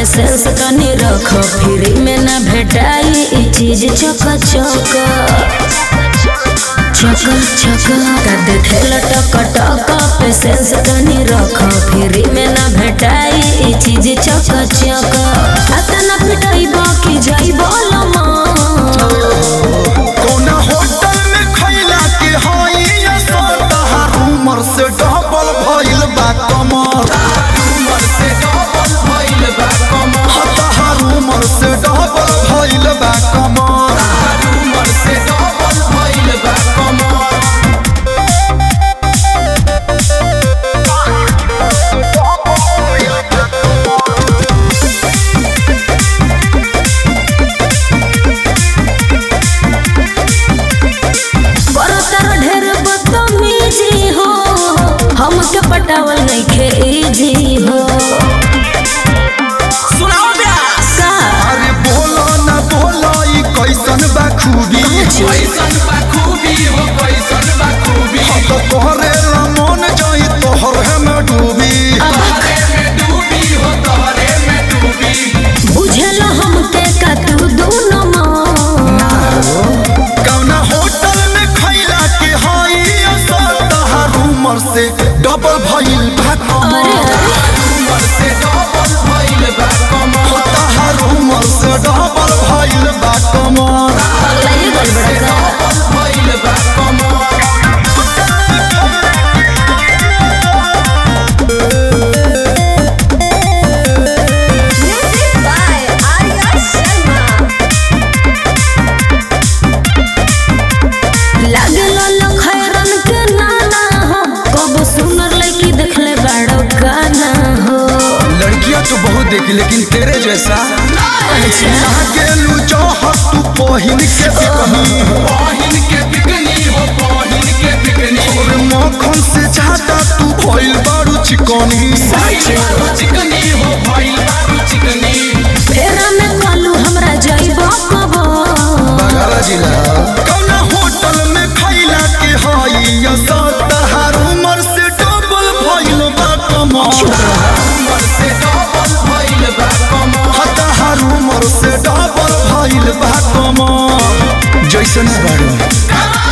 patience तनी रख free में ना भेटाई ई चीज चक चक चक चक का देखे लटक टक पेशेंस तनी रख फ्री में ना भेटाई ई चीज चक चक अतना पिटाई बाकी जाई बोलमा कौना होटल में खैला के हई असर तहार उमर से डबल भइल बा कमर उमर से डबल भइल बा कमर ह तहार उमर से डबल भइल बा कमर उमर से डबल भइल बा कमर बरतर ढेर बदतमीजी हो हमके पटावल नइखे इजी हो सुनाओ ब्यास का अरे बोलो ना बोलो ई कैसन बा खूबी कैसन बा खूबी हो कैसन बा खूबी ह तो तोहरे ला मन जाई तोहरे में डूबी तोहरे में डूबी हो तोहरे में डूबी बुझल हमके का तू दोनों कौना होटल में खैला के हई असर तहार उमर से डबल भइल बा अरे कमर उमर से डबल भइल बा कमर हो तहार उमर से डबल भइल बा कमर अगला ये गल बड़ा का डबल भइल बा कमर म्यूजिक बाय आर्या शर्मा लागल लखैरन के नाना हो कब सुनर लड़की देखले बड़ो गाना हो लड़कियां तो बहुत देखी लेकिन तेरे जैसा अच्छा गेलू चाहत तू पहिन के बिकनी बहिन के बिकनी हो बहिन के बिकनी और मक्खन से ज्यादा तू भइल बारू चिकनी भइल बारू चिकनी हो भइल बारू चिकनी फेरा में कालू हमरा जाइबो कबो बगल जिला कौना होटल में खैला के हई असर तहार उमर से डबल भइल बा कमर उमर से डबल भइल बा कमर ह तहार उमर से डबल भइल बा कमर जैसन बारू